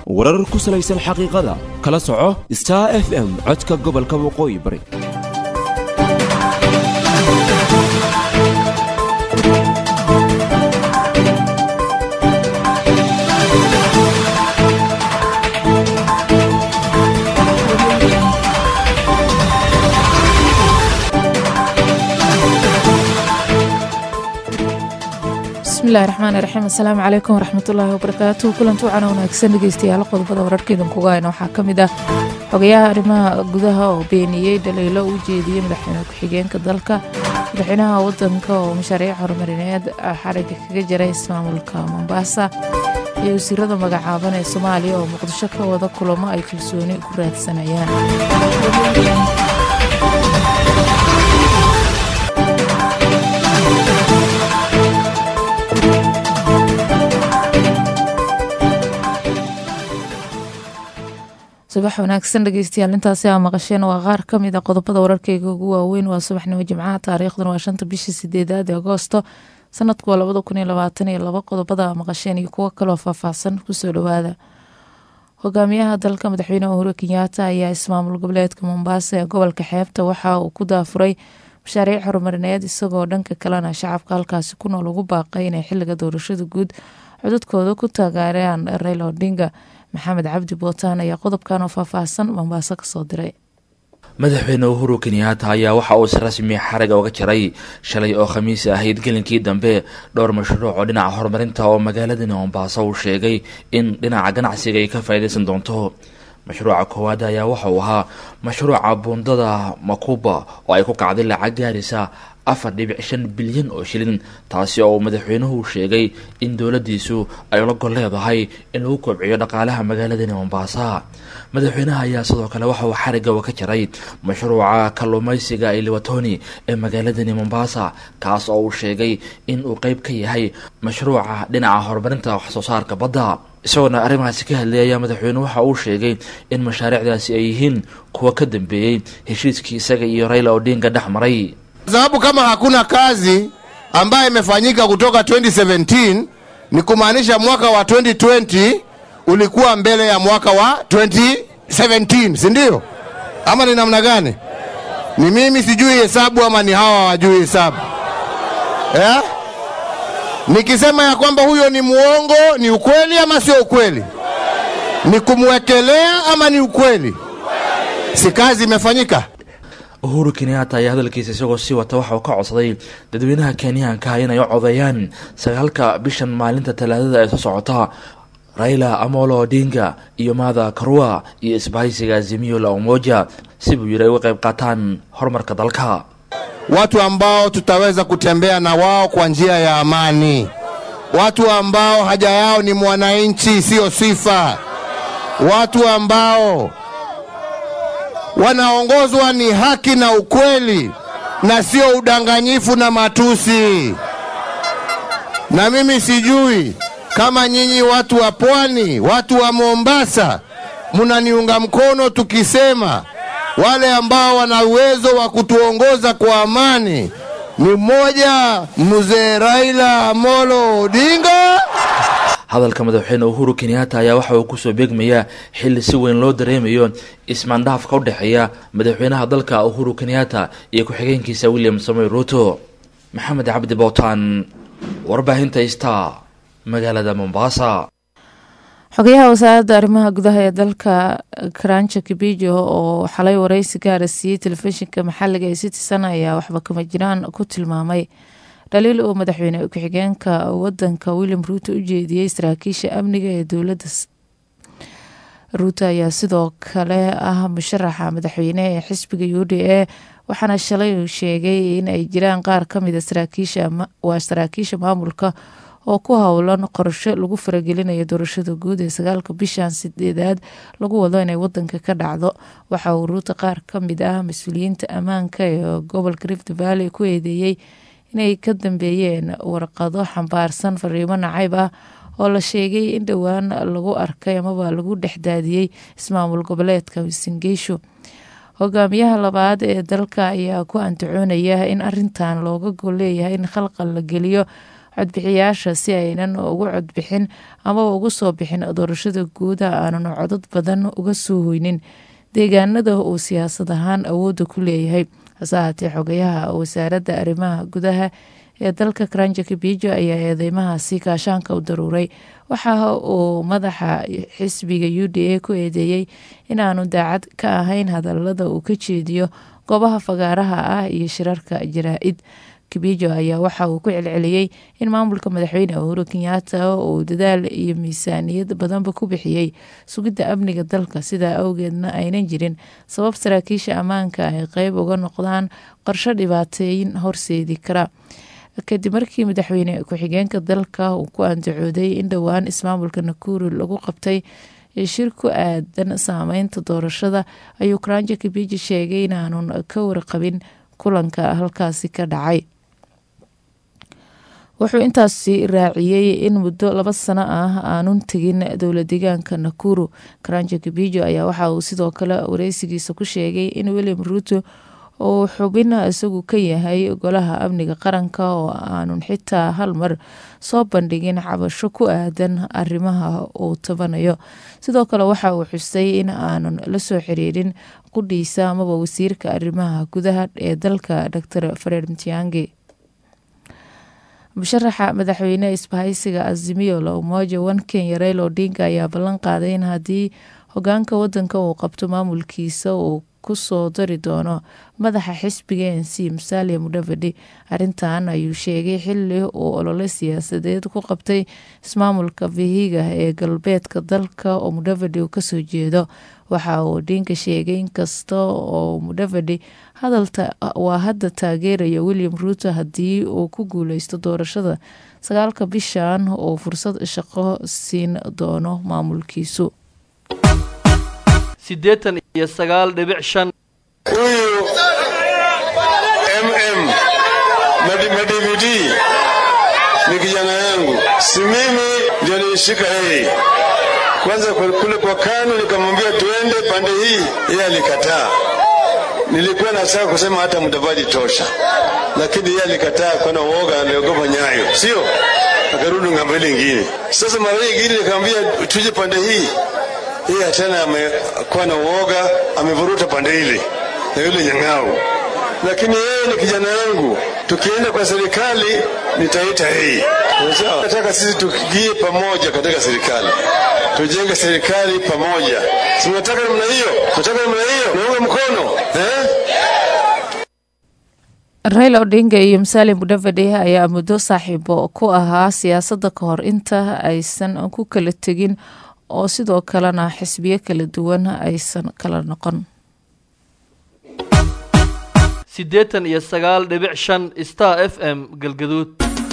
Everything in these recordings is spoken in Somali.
warar ku salaysan xaqiiqada kala soco star f m codka gobolka waqooyi bari bismillahi raxmaani raxiim assalaamu calaykum waraxmatullaahi wabarakaatuhu kulanti wacan wanaagsan dhegeystayaal qodobada wararkeedan kuga hayna waxaa ka mid ah xogayaha arrimaha gudaha oo beeniyey dhaliilo u jeediyey madaxweyne ku-xigeenka dalka madaxweynaha wadanka oo mashaariic horumarineed xariga kaga jiray ismaamulka mombaasa iyo wasiirada magacaaban ee soomaaliya oo muqdisho ka wada kulamo ay kalsooni ku raadsanayaan subax wanaagsan dhegeystayaal intaasi aa maqasheen waa qaar ka mid a qodobada wararkeyga ugu waaweyn waa subaxnimo jimcaha taariikhdan waa shanta bishii sideedaad ee agoosto sanadku waa labada kun iyo labaatan iyo laba qodobada aa maqasheen iyo kuwo kaloo faahfaahsan kusoo dhowaada hogaamiyaha dalka madaxweyne uhuru kenyaata ayaa ismaamul goboleedka mombaasa ee gobolka xeebta waxa uu ku daafuray mashaariic horumarineed isagoo dhanka kalena shacabka halkaasi ku nool ugu baaqay inay xiliga doorashada guud codadkooda ku taageeraan rayla odinga maxamed cabdi bootaan ayaa qodobkan oo faahfaahsan mombaaso kasoo diray madaxweyne uhuru kenyaata ayaa waxa uu si rasmi xariga uga jaray shalay oo khamiis ahayd gelinkii dambe dhowr mashruuc oo dhinaca horumarinta oo magaaladani mombaaso uu sheegay in dhinaca ganacsiga ay ka faa'iidaysan doonto mashruuca koowaad ayaa waxa uu ahaa mashruuca buundada makuba oo ay ku kacday lacag gaarisa afar dhibic shan bilyan oo shilin taasi oo madaxweynuhu sheegay in dowladiisu ay ula gol leedahay in lagu kobciyo dhaqaalaha magaaladani mombaasa madaxweynaha ayaa sidoo kale waxa uu xariga ka jaray mashruuca kalluumeysiga ee liwatoni ee magaaladani mombaasa kaas oo uu sheegay in uu qeyb ka yahay mashruuca dhinaca horumarinta waxsoo saarka badda isagoona arrimahaasi ka hadlay ayaa madaxweynuhu waxa uu sheegay in mashaariicdaasi ay yihiin kuwa ka dambeeyey heshiiskii isaga iyo rayla odinga dhex maray sababu kama hakuna kazi ambayo imefanyika kutoka 2017 ni kumaanisha mwaka wa 2020 ulikuwa mbele ya mwaka wa 2017 si ndio ama ni namna gani ni mimi sijui hesabu ama ni hawa wajui hesabu eh? nikisema ya kwamba huyo ni muongo ni ukweli ama sio ukweli ni kumwekelea ama ni ukweli si kazi imefanyika uhuru kenyaata ayaa hadalkiisa isagoo sii wata waxa uu ka codsaday dadweynaha kenyaanka inay u codeeyaan sagaalka bishan maalinta talaadada ee soo socota raila amolo odinga iyo maada karua iyo isbahaysiga azimio la umoja si buu yiri ay uga qayb qaataan horumarka dalka watu ambao tutaweza kutembea na wao kwa njia ya amani watu ambao haja yao ni mwananchi siyo sifa watu ambao wanaongozwa ni haki na ukweli na sio udanganyifu na matusi. Na mimi sijui kama nyinyi watu wa pwani, watu wa Mombasa, mnaniunga mkono tukisema wale ambao wana uwezo wa kutuongoza kwa amani ni mmoja, mzee Raila Amolo Odinga hadalka madaxweyne uhuru kenyaata ayaa waxa uu kusoo beegmayaa xilli si weyn loo dareemayo ismaandhaafka u dhexeeya madaxweynaha dalka uhuru kenyaata iyo ku-xigeenkiisa william samoy ruto maxamed cabdi bootaan warbaahinta star magaalada mombasa xogayaha wasaaradda arrimaha gudaha ee dalka karanjo kibijo oo xalay wareysi gaara siiyey telefishinka maxaliga ee citizen ayaa waxba kama jiraan ku tilmaamay dhaliil uu madaxweyne ku-xigeenka wadanka william ruuto u jeediyey saraakiisha amniga ee dowladda ruuto ayaa sidoo kale ah musharaxa madaxweyne ee xisbiga u d a waxaana shalay uu sheegay in ay jiraan qaar kamida waa saraakiisha maamulka oo ku howlan qorsho lagu faragelinayo doorashada guud ee sagaalka bishan sideedaad lagu wado inay wadanka ka dhacdo waxa uu ruuto qaar kamid ah mas-uuliyiinta ammaanka ee gobolka rift valley ku eedeeyey inay ka dambeeyeen warqado xambaarsan fariimo nacayb ah oo la sheegay in dhowaan lagu arkay amaba lagu dhexdaadiyey ismaamul goboleedka singeysho hogaamiyaha labaad ee dalka ayaa ku antacoonaya in arintan looga gol leeyahay in khalqal la geliyo codbixiyaasha si aynan ugu codbixin amaba ugu soo bixin doorashada guuda aanan codad badan uga soo hoynin deegaanada uu siyaasad ahaan awoodda ku leeyahay hase ahaatee xogayaha wasaaradda arrimaha gudaha ee dalka karanja kabijo ayaa eedeymahaasi gaashaanka u daruuray waxa uu madaxa xisbiga u d a ku eedeeyey inaanu daacad ka ahayn hadalada uu ka jeediyo goobaha fagaaraha ah iyo shirarka jaraa-id kabijo ayaa waxa uu ku celceliyey in maamulka madaxweyne uhuru kenyaata uu dadaal iyo miisaaniyad badanba ku bixiyey sugidda amniga dalka sidaa awgeedna aynan jirin sabab saraakiisha ammaanka ay qeyb uga noqdaan qorsho dhibaateyn horseedi kara kadib markii madaxweyne ku-xigeenka dalka uu ku andacooday in dhowaan ismaamulka nakuru lagu qabtay shir ku aadan saameynta doorashada ayuu karanja kabiji sheegay inaanun ka warqabin kulanka halkaasi ka dhacay wuxuu intaasi raaciyey in muddo laba sano ah aanun tegin dowla deegaanka nakuru karanja kabijo ayaa waxa uu sidoo kale wareysigiisa ku sheegay in william ruuto uu xubin isagu ka yahay golaha amniga qaranka oo aanun xitaa hal mar soo bandhigin cabasho ku aadan arrimaha uu tabanayo sidoo kale waxa uu xusay in aanun la soo xiriirin qudhiisa amaba wasiirka arrimaha gudaha ee dalka dor fareer mtiangi musharaxa madaxweyne isbahaysiga azimiyo la umoja one kenya rail odinga ayaa ballan qaaday in haddii hogaanka wadanka uu qabto maamulkiisa uu kusoo dari doono madaxa xisbiga n c musalia mudhavadi arrintan ayuu sheegay xili uu olole siyaasadeed ku qabtay ismaamulka vihiga ee galbeedka dalka oo mudhavadi uu kasoo jeedo waxa uu odinka sheegay inkasta oo mudhavadi waa hadda taageeraya william ruuto haddii uu ku guuleysto doorashada sagaalka bishan uu fursad shaqo siin doono maamulkiisu siddeetan iyo sagaal dhibic shan huyu mm madividi ni kijana yangu, si mimi ndio nilishika yeye. Kwanza kule kwa KANU nikamwambia tuende pande hii, yeye alikataa. Nilikuwa nataka kusema hata Mudavadi tosha, lakini yeye alikataa, kwa na uoga, aliogopa Nyayo, sio? Akarudi ng'ambo ile ingine. Sasa mara ingine nikamwambia tuje pande hii, yeye tena amekuwa na uoga, amevuruta pande ile na yule Nyang'au, lakini yeye ni kijana yangu. Tukienda kwa serikali nitaita yeye. Sawa? Nataka sisi tukigie pamoja katika serikali, tujenge serikali pamoja. Si mnataka namna hiyo? Mnataka namna hiyo? Naunga mkono eh? raila odinga iyo musalim mudhavade ayaa muddo saaxiibo ku ahaa siyaasadda ka hor inta aysan ku kala tegin oo sidoo kalena xisbiyo kala duwan aysan kala noqon siddeetan iyo sagaal dhibic shan star f m galgaduud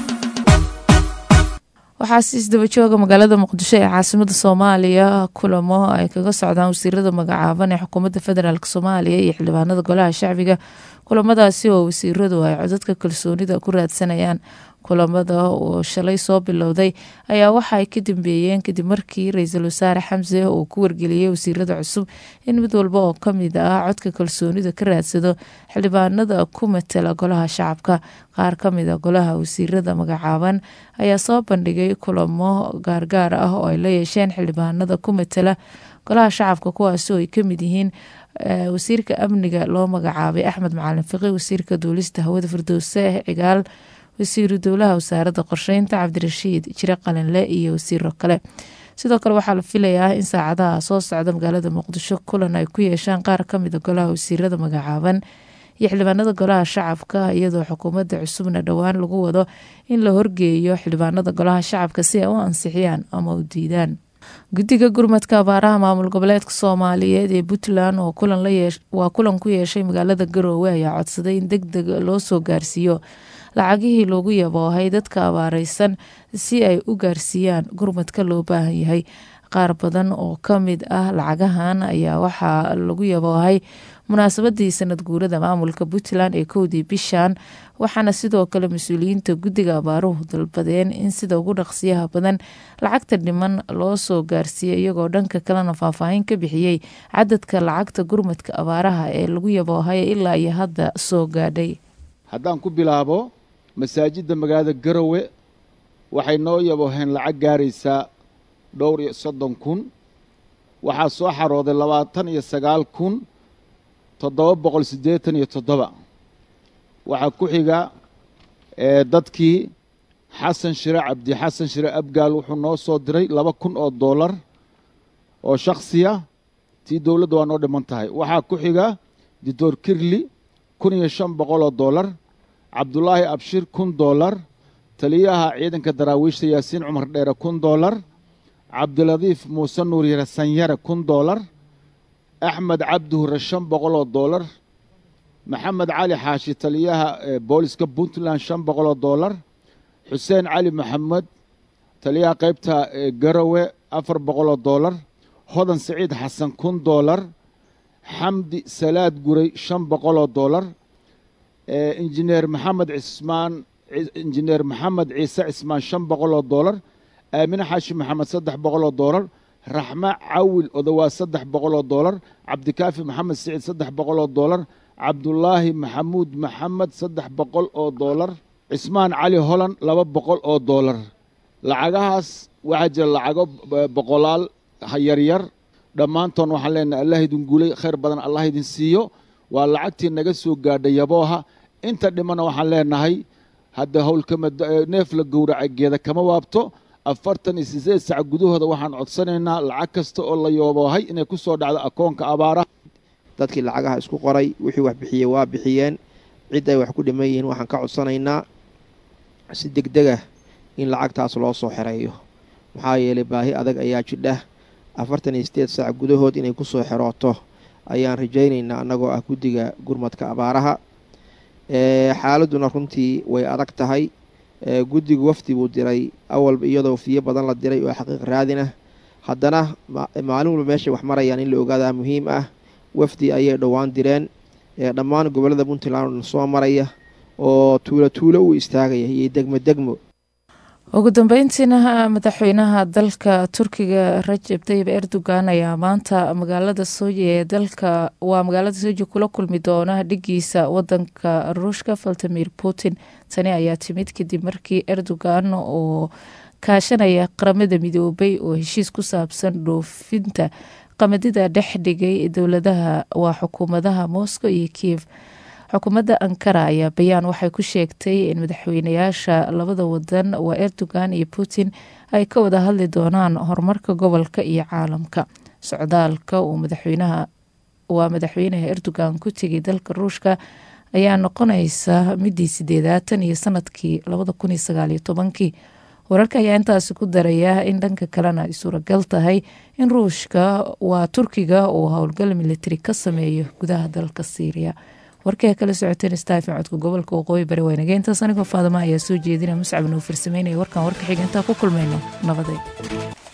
waxaase isdaba jooga magaalada muqdisho ee caasimada soomaaliya kulamo ay kaga socdaan wasiirada magacaaban ee xukuumadda federaalk soomaaliya iyo xildhibaanada golaha shacbiga kulamadaasi oo wasiiradu ay codadka kalsoonida ku raadsanayaan kulamada oo shalay soo bilowday ayaa waxa ay ka dambeeyeen kadib markii ra-iisul wasaare xamse uu ku wargeliyey wasiirada cusub in mid walba oo kamid ah codka kalsoonida ka raadsado xildhibaanada ku matala golaha shacabka qaar kamid a golaha wasiirada magacaaban ayaa soo bandhigay kulamo gaargaar ah oo ay la yeesheen xildhibaanada ku matala golaha shacabka kuwaasi oo ay kamid yihiin wasiirka amniga loo magacaabay axmed macalin fiqi wasiirka duulista hawada firdowse cigaal wasiiru dowlaha wasaaradda qorsheynta cabdirashiid jire qalinle iyo wasiiro kale sidoo kale waxaa la filayaa in saacadaha soo socda magaalada muqdisho kulan ay ku yeeshaan qaar kamida golaha wasiirada magacaaban iyo xildhibaanada golaha shacabka iyadoo xukuumadda cusubna dhowaan lagu wado in la horgeeyo xildhibaanada golaha shacabka si ay u ansixiyaan ama u diidaan guddiga gurmadka abaaraha maamul goboleedka soomaaliyeed ee puntland waa kulan ku yeeshay magaalada garoowe ayaa codsaday in deg deg loo soo gaarsiiyo lacagihii loogu yaboohay dadka abaareysan si ay u gaarsiiyaan gurmadka loo baahan yahay qaar badan oo kamid ah lacagahan ayaa waxaa lagu yaboohay munaasabadii sanad guurada maamulka puntland ee kowdii bishan waxaana sidoo kale mas-uuliyiinta guddiga abaaruhu dalbadeen in sida ugu dhaqsiyaha badan lacagta dhiman loo soo gaarsiiyay iyagoo dhanka kalena faahfaahin ka bixiyey cadadka lacagta gurmadka abaaraha ee lagu yaboohay ilaa iyo hadda soo gaadhay haddaan ku bilaabo masaajidda magaalada garowe waxay noo yaboheen lacag gaaraysaa dhowr iyo soddon kun waxaa soo xarooday labaatan iyo sagaal kun toddoba boqol siddeetan iyo toddoba waxaa ku xiga dadkii xasan shire cabdi xasan shire abgaal wuxuu noo soo diray laba kun oo dollar oo shakhsiya tii dowladda waa noo dhiman tahay waxaa ku xiga doctor kirli kun iyo shan boqol oo dollar cabdulaahi abshir kun dollar taliyaha ciidanka daraawiishta yaasiin cumar dheere kun dollar cabdiladiif muuse nuur yare sanyare kun dollar axmed cabdi hure shan boqol oo dollar maxamed cali xaashi taliyaha booliska puntland shan boqol oo dollar xuseen cali maxamed taliyaha qaybta garowe afar boqol oo dollar hodan siciid xasan kun dollar xamdi salaad guray shan boqol oo dollar injineer maxamed cismaan injineer maxamed ciise cismaan shan boqol oo dollar aamine xaashi maxamed saddex boqol oo dollar raxme cawil odowaa saddex boqol oo dollar cabdikaafi maxamed siciid saddex boqol oo dollar cabdulaahi maxamuud maxamed saddex boqol oo dollar cismaan cali holan laba boqol oo dollar lacagahaas waxaa jira lacago boqolaal yaryar dhammaantoon waxaan leenahay allah idin guulay khayr badan allah idin siiyo waa lacagtii naga soo gaadhay yabooha inta dhimana waxaan leenahay hadda howlkama neef la gowraca geeda kama waabto afartan iyo sideed sac gudahooda waxaan codsanaynaa lacag kasta oo la yooboohay inay ku soo dhacdo akoonka abaaraha dadkii lacagaha isku qoray wixii wax bixiyey waa bixiyeen cid ay wax ku dhiman yihiin waxaan ka codsanaynaa si deg deg ah in lacagtaas loo soo xereeyo maxaa yeelay baahi adag ayaa jidha afartan iyo sideed saac gudahood inay ku soo xerooto ayaan rajaynaynaa annagoo ah guddiga gurmadka abaaraha xaaladduna runtii way adag tahay guddigu wafdi buu diray awalba iyadoo wafdiyo badan la diray oo xaqiiq raadinah haddana maalin walba meeshay wax marayaan in la ogaadaa muhiim ah wafdi ayay dhowaan direen dhammaan gobollada puntland soo maraya oo tuulo tuulo u istaagaya iyo degmo degmo ugu dambeyntiina madaxweynaha dalka turkiga rajab tayib erdogan ayaa maanta magaalada soji ee dalka waa magaalada soji kula kulmi doona dhigiisa wadanka ruushka valtimir putin tani ayaa timid kadib markii erdogan oo kaashanaya qaramada midoobay oo heshiis ku saabsan dhoofinta qamadida dhex dhigay dowladaha waa xukuumadaha moscow iyo kiev xukuumadda ankara ayaa bayaan waxay ku sheegtay in madaxweynayaasha labada wadan waa erdogan iyo putin ay ka wada hadli doonaan horumarka gobolka iyo caalamka socdaalka uu madaxweynaha waa madaxweynaha erdogan ku tegay dalka ruushka ayaa noqonaysa midii sideedaatan iyo sanadkii labada kun iyo sagaaliyo tobankii wararka ayaa intaasi ku daraya in dhanka kalena ay suuragal tahay in ruushka waa turkiga uu howlgal militari ka sameeyo gudaha dalka syriya warkii kala socoteen staafi codka gobolka waqooyi bari waynageyntaas anigoo faadama ayaa soo jeedina muscab noo farsameynaya warkan warka xiga intaa ku kulmayno nabaday